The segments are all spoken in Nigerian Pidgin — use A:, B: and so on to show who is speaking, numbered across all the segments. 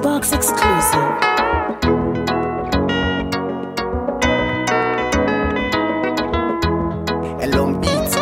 A: Box exclusive.
B: Elon Beats.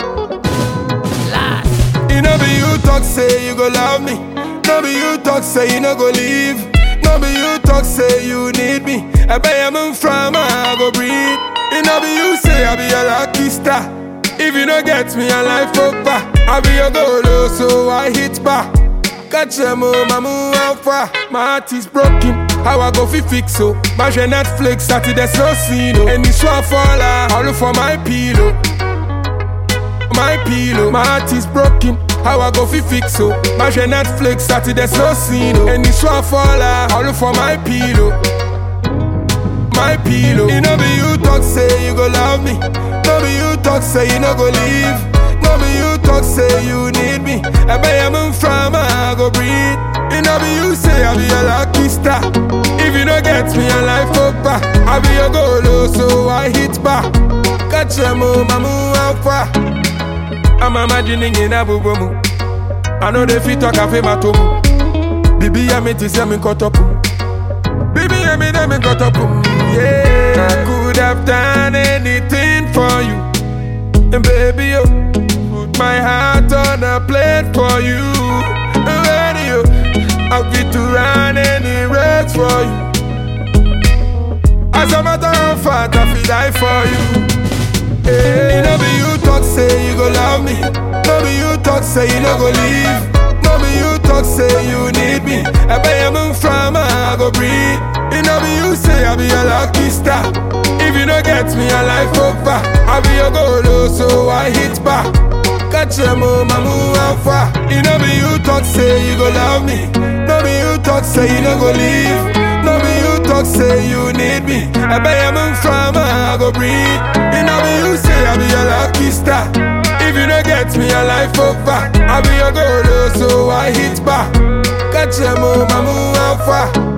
C: You know be you talk say you go love me. No be you talk say you no go leave. No be you talk say you need me. I bet I'm from I go breathe. You know be you say I be your lucky star. If you don't get me, I life over. I be your goal, so I hit back. Catch them oh, my move how far. My heart is broken. How I go fi fix so? My Netflix, Saturday slow scene. oh. Any swap fall out, all for my pillow my pillow. My heart is broken. How I go fi fix so? My Netflix Saturday slow scene. oh. Any swap fall out, all for my pillow. My pillow. You know be you talk say you go love me. No be you talk say you no go leave. No be you talk say you need me. I bet I'm from I go breathe. You know be you say I be your lucky star. If you don't get me, I life over. I be your goal, oh, so I hit back. Catch them, oh, mamu, how far? I'm imagining in a bubomu. I know they fit talk cafe matomu. Bibi ya me ti say me cut up. Bibi ya me dem me cut up. Yeah, I could have done anything for you. And baby, you put my heart on a plate for you. And you, I'll get to run any race for you. As a matter of fact, I feel die for you. Hey, no be you talk say you go love me. No be you talk say you no go leave. No be you talk say you need me. I bet I'm from I go breathe. You know be you say I be your lucky star. If you don't get me, I life over. I be your goal, oh, so I hit back. Catch them, oh, mamu, how far? You know be you talk say you go love me. No be you talk say you no go leave. No be you talk say you need me. I bet I'm from I go breathe. You know be you say I be your lucky star. If you don't get me, I life over. I be your goal, oh, so I hit back. Catch them, oh, mamu, how far?